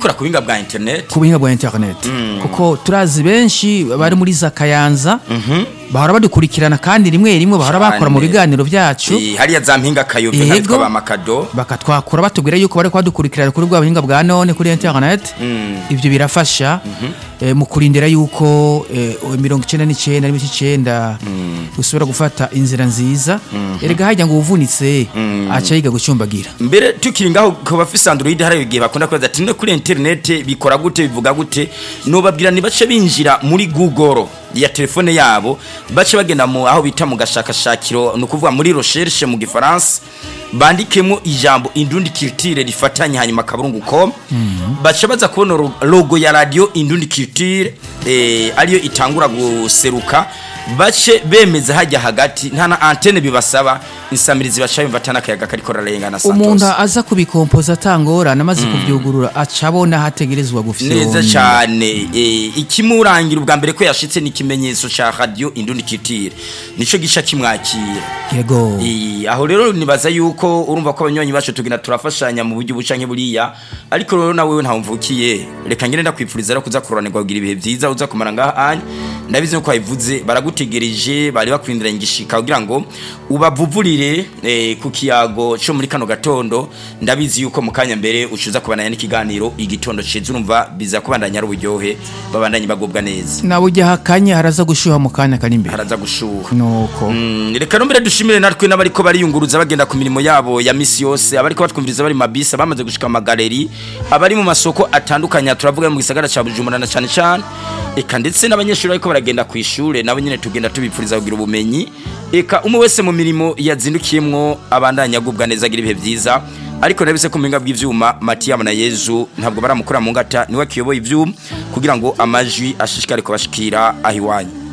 bikora ku buhinga bwa internet ku buhinga bwa internet kuko turazi benshi bari muri za kayanza bahora badukurikirana kandi rimwe rimwe bahora bakora mu Cyane. biganiro byacu Eh, hariya za mpinga kayobe Yego. nk'abitwa ba makado bakatwakura batubwira yuko bari kubadukurikirana kuri bwa buhinga bwa none kuri internet ibyo birafasha eh, mu kurindira yuko eh, mirongo icyenda n'icyenda n'ibice icyenda usubira gufata inzira nziza erega hajya ngo uvunitse aca yiga gucumbagira mbere tukiri ngaho ku bafise android hari igihe bakunda kubaza ati no kuri internet bikora gute bivuga gute nobabwira nibace binjira muri google ya telefone yabo bace bagenda mu aho bita mu gashakashakiro ni ukuvuga muri recherche mu gifaransa bandikemo ijambo indundi culture rifatanye hanyuma akaburungu com baca baza kubona ro- logo ya radio indundi culture eh, ariyo itangura guseruka bace bemeza hajya hagati nta na antene bibasaba insamirizi baca yumva atanakayaga kariko rarengana umuntu Santos. aza kubikompoza atangorana amaze kubyugurura aca abona hategerezwa gufyonda neza cyane eh, ikimurangira ubwa mbere ko yashitse ni ikimenyetso ca radio indundi culture nico gica kimwakira yego Eh, aho rero nibaza yuko urumva ko abanywanyi bacu tugina turafashanya mu buryo buca nk'buriya ariko rero nawe ntawe mvukiye reka ngende ndakwifuriza rero kuza kuroranirwa kugira ibihe byiza uza kumara ngaha anya ndabizi ko wabivuze baragutegereje bari bakwirindiranye igishika kugira ngo ubavuvurire eh, ku kiyago cyo muri kano gatondo ndabizi yuko mu kanya mbere ucuza kubandanya n'ikiganiro igitondo ciza urumva biza kubandanya ari uburyohe babandanye bagubwa neza nawe ujya hakanye haraza gushyuha mu kanya kari imbere haraza gushuha nuko Mm, reka nombere dushimire natwe n'abariko bariyunguruza bagenda ku mirimo yabo ya misi yose abariko batwumviriza bari mu mabisi abamaze gushika mu magaleri abari mu masoko atandukanye aha turavuga mu gisagara ca Bujumbura na cane cane eka ndetse n'abanyeshuri bariko baragenda ku ishure nabo nyene tugenda tubipfuriza kugira ubumenyi eka umwe wese mu mirimo yazindukiyemwo abandanya agubwa neza agira ibihe vyiza ariko nabise ku mpinga bw'ivyuma Matiyama na Yezu ntabwo baramukura mu ngata niwe akiyoboye ivyuma kugira ngo amajwi ashishikare kubashikira aho iwanyu